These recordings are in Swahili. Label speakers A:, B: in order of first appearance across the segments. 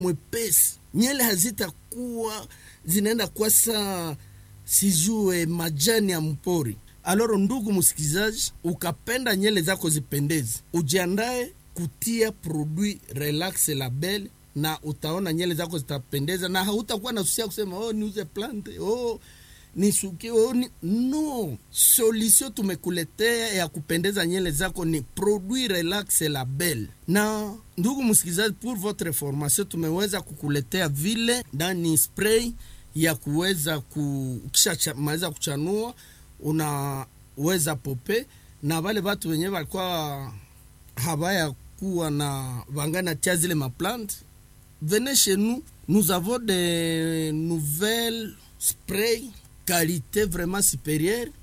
A: mwepesi, nyele hazitakuwa zinaenda kwasa sijue majani ya mpori. Aloro, ndugu msikilizaji, ukapenda nyele zako zipendeze, ujiandae kutia produit relax label na utaona nyele zako zitapendeza, na hautakuwa na susia kusema oh, niuze plante oh, nisukie oh, ni... no solution tumekuletea ya kupendeza nyele zako ni produit relax label. Na ndugu msikilizaji, pour votre information, tumeweza kukuletea vile ndani spray ya kuweza ku kisha maliza kuchanua unaweza pope, na wale watu wenyewe walikuwa habaya kuwa na vangana tia zile maplante venez chez nous nous avons des nouvelles spray qualité vraiment supérieure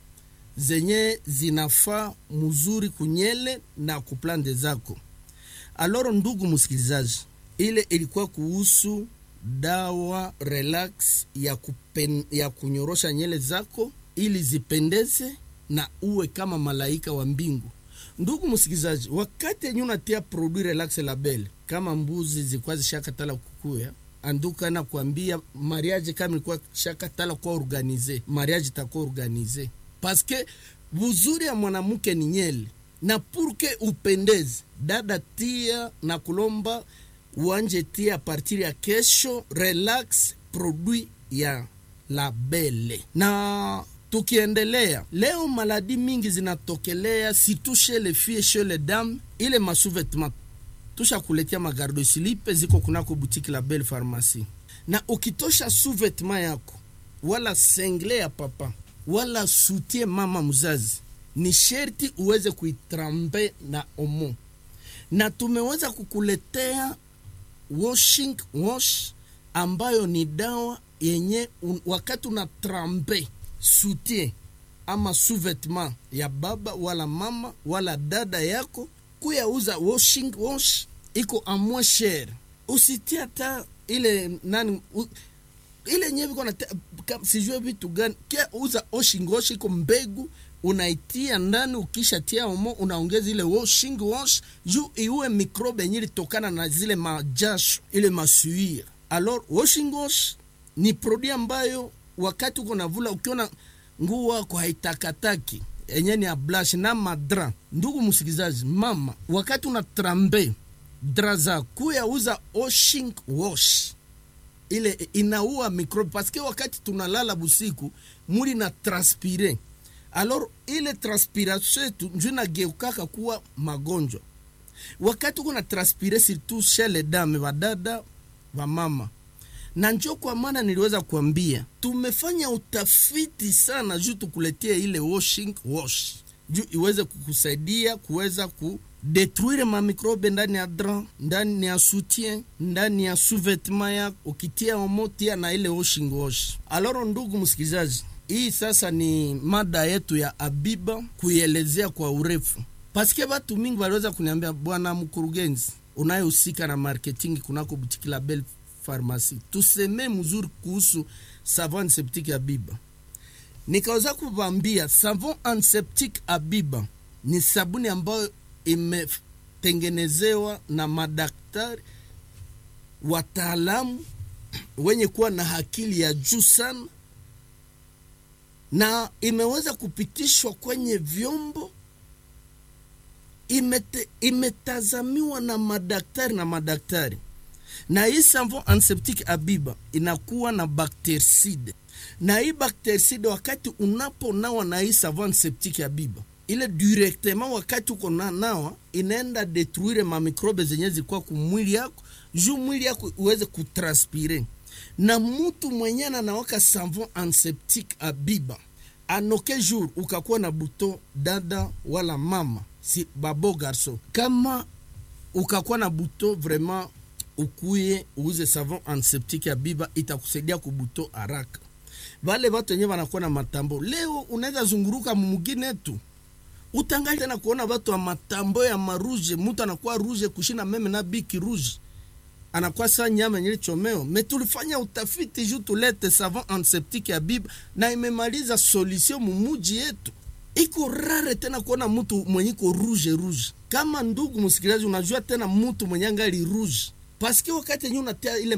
A: zenye zinafaa mzuri kunyele na kuplante zako. Aloro, ndugu msikilizaji, ile ilikuwa kuhusu dawa relax ya, kupen, ya kunyorosha nyele zako ili zipendeze na uwe kama malaika wa mbingu. Ndugu msikilizaji, wakati yenye unatia produit relax label, kama mbuzi zilikuwa zishakatala kukuya anduka na kuambia mariage kama ilikuwa shakatala kwa organize, mariage itakuwa organize paske buzuri ya mwanamke ni nyele, na purke upendeze dada, tia na kulomba uanje tia a partir ya kesho relax produit ya labele na tukiendelea leo, maladi mingi zinatokelea situ chez les filles chez les dames, ile masouvetement tusha kuletea magardo silipe ziko kunako boutique la Belle Pharmacie, na ukitosha sous-vêtement yako wala sengle ya papa wala sutie mama mzazi, ni sherti uweze kuitrambe na omo, na tumeweza kukuletea washing wash ambayo ni dawa yenye un, wakati una trambe soutien ama sous-vêtement ya baba wala mama wala dada yako kuyauza washing wash iko amwe shere, usitie hata ile nani u, ile nyewe iko na sijue vitu gani kia uza washing wash iko mbegu unaitia ndani, ukishatia omo unaongeza ile washing wash juu iue mikrobe yenye litokana na zile majasho ile masuia. Alors washing wash ni produit ambayo wakati uko navula ukiona nguo wako haitakataki enye ni ablash na madra. Ndugu msikilizaji, mama, wakati una trambe dra za kuya uza washing wash ile inaua mikrobe, paske wakati tunalala busiku mwili na transpire, alors ile transpiration yetu njo inageukaka kuwa magonjwa. Wakati uko na transpire, surtout chez les dames, vadada vamama na njo kwa maana niliweza kuambia tumefanya utafiti sana juu tukuletea ile washing wash juu iweze kukusaidia kuweza kudetruire mamikrobe ndani ya dra, ndani ya soutien, ndani ya sous-vêtement yako, ukitia omo tia na ile washing wash. Aloro, ndugu msikilizaji, hii sasa ni mada yetu ya Abiba kuielezea kwa urefu, paske batu mingi waliweza kuniambia, bwana mkurugenzi unayehusika na marketing kunako butiki la Belle Pharmacie, tuseme mzuri kuhusu savon antiseptique Abiba. Nikaweza kuvambia savon antiseptique Abiba ni sabuni ambayo imetengenezewa na madaktari wataalamu wenye kuwa na akili ya juu sana, na imeweza kupitishwa kwenye vyombo imete, imetazamiwa na madaktari na madaktari na hii savon antiseptique Abiba inakuwa na bactericide, na hii bactericide wakati unaponawa na hii savon antiseptique Abiba ile directement, wakati uko na nawa inaenda detruire mamikrobe zenye zikuwa kumwili yako juu mwili yako uweze kutranspire. Na mutu mwenye anawaka savon antiseptique Abiba anoke jour ukakuwa na buto dada wala mama si babo garso, kama ukakuwa na buto vraiment ukuye uuze savon antiseptique Abiba itakusaidia kubuto haraka. Vale watu wenyewe wanakuwa na matambo, leo unaweza zunguruka mumugine tu utangali tena kuona watu wa matambo ya maruje, mtu anakuwa ruje kushina meme na biki ruje anakuwa saa nyama yenye chomeo. Me tulifanya utafiti juu tulete savon antiseptique Abiba na imemaliza solution mumuji yetu. Iko rare tena kuona mtu mwenye iko rouge rouge. Kama ndugu msikilizaji, unajua tena mtu mwenye angali rouge paske wakati yenye unatia ile